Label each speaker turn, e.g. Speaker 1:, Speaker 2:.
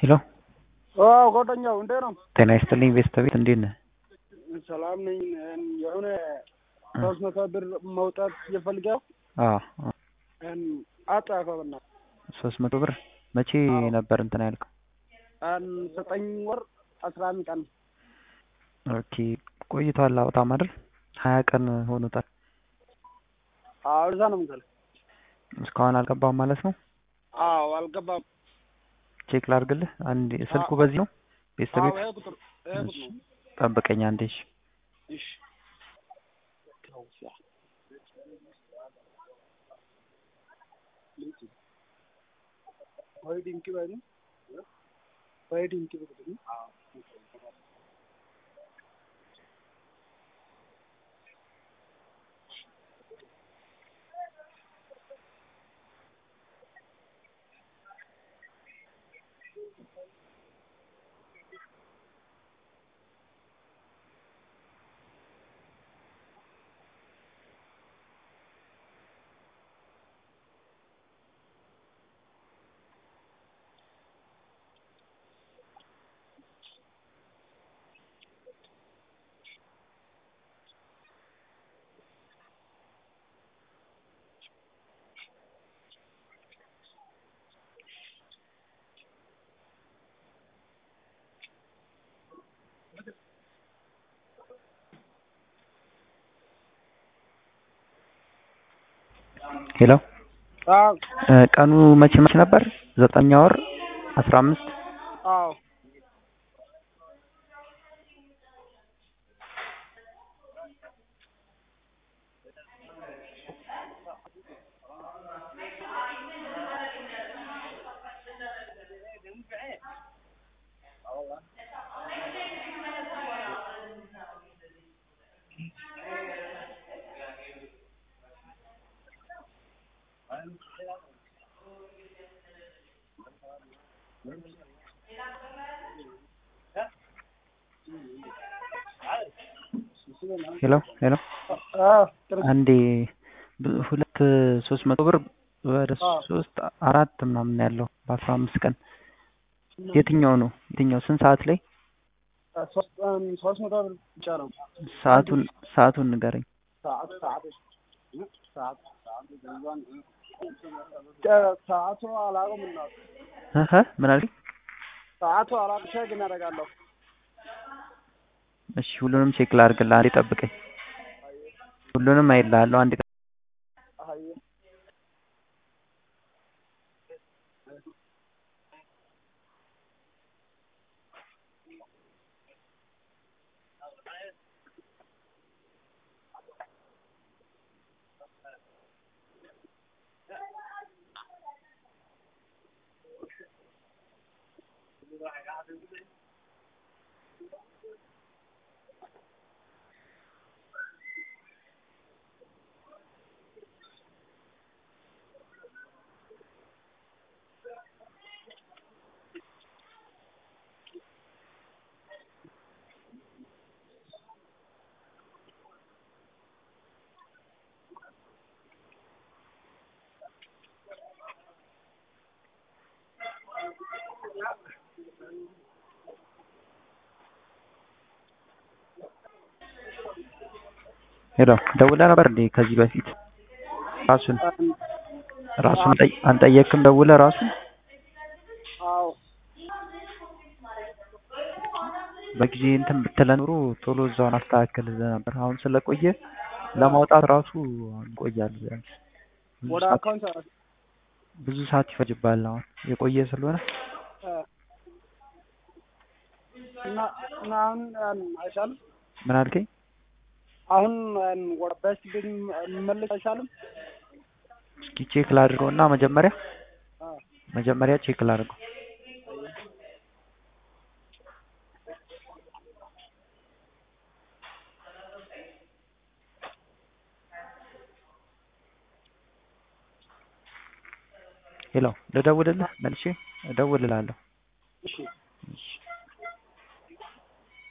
Speaker 1: ሄሎ
Speaker 2: አዎ ጓደኛው እንዴት ነው?
Speaker 1: ጤና ይስጥልኝ ቤተሰቤት እንዴት ነህ?
Speaker 2: ሰላም ነኝ። የሆነ ሶስት መቶ ብር መውጣት እየፈልገው
Speaker 1: አዎ
Speaker 2: አጣፈ በና
Speaker 1: ሶስት መቶ ብር መቼ ነበር እንትን ያልከው?
Speaker 2: ዘጠኝ ወር አስራ አንድ ቀን
Speaker 1: ኦኬ ቆይቷል አውጣም አይደል? ሀያ ቀን ሆኖታል።
Speaker 2: አዎ እዛ ነው የምትለው።
Speaker 1: እስካሁን አልገባም ማለት ነው?
Speaker 2: አዎ አልገባም።
Speaker 1: ቼክ ላድርግልህ። አንድ ስልኩ በዚህ ነው ቤተሰቤት?
Speaker 2: አዎ ይሄ ቁጥር ይሄ ቁጥር ነው።
Speaker 1: ጠብቀኝ አንዴ እሺ።
Speaker 2: እሺ ወይ ድንቂ ባይ ነው ወይ ድንቂ ብትል
Speaker 1: ሄሎ
Speaker 2: አዎ
Speaker 1: ቀኑ መቼ መቼ ነበር? ዘጠኛ ወር አስራ አምስት
Speaker 2: አዎ
Speaker 1: ሄሎ ሄሎ
Speaker 2: አዎ ጥሩ
Speaker 1: አንዴ ብ- ሁለት ሶስት መቶ ብር ወደ
Speaker 2: አዎ።
Speaker 1: ሶስት አራት ምናምን ያለው በአስራ አምስት ቀን የትኛው ነው? የትኛው ስንት ሰዓት ላይ?
Speaker 2: ሶስት ሶስት መቶ ብር ብቻ ነው።
Speaker 1: ሰዓቱን ሰዓቱን ንገረኝ።
Speaker 2: ሰዓት ሰዓት ሰዓት ሰዓቱ አላውቅም እና
Speaker 1: እህ ምን አልከኝ?
Speaker 2: ሰዓቱ አላውቅም ቼክ እናደርጋለሁ።
Speaker 1: እሺ ሁሉንም ቼክ ላድርግልህ። አንዴ ጠብቀኝ። ሁሉንም አይልሃለሁ። አንድ ቀን
Speaker 2: አይ
Speaker 1: ሄሎ ደውለህ ነበር እንዴ ከዚህ በፊት? ራሱን ራሱን ጠይ- አልጠየቅክም? ደውለህ ራሱን
Speaker 2: አዎ
Speaker 1: በጊዜ እንትን ብትለን ኑሮ ቶሎ እዛውን አስተካክልልህ ነበር። አሁን ስለቆየ ለማውጣት ራሱ እንቆያለን። ቢያንስ ብዙ
Speaker 2: ወደ
Speaker 1: ሰዓት-
Speaker 2: አካውንት
Speaker 1: ብዙ ሰዓት ይፈጅብሃል። አሁን የቆየ ስለሆነ
Speaker 2: እና እና አሁን አይሻልም?
Speaker 1: ምን አልከኝ?
Speaker 2: አሁን ወደ በስት ቤት መመለስ አይሻልም?
Speaker 1: እስኪ ቼክ ላድርገው እና መጀመሪያ
Speaker 2: አዎ
Speaker 1: መጀመሪያ ቼክ ላድርገው። ሄሎ ልደውልልህ መልሼ እደውልልሃለሁ።
Speaker 2: እሺ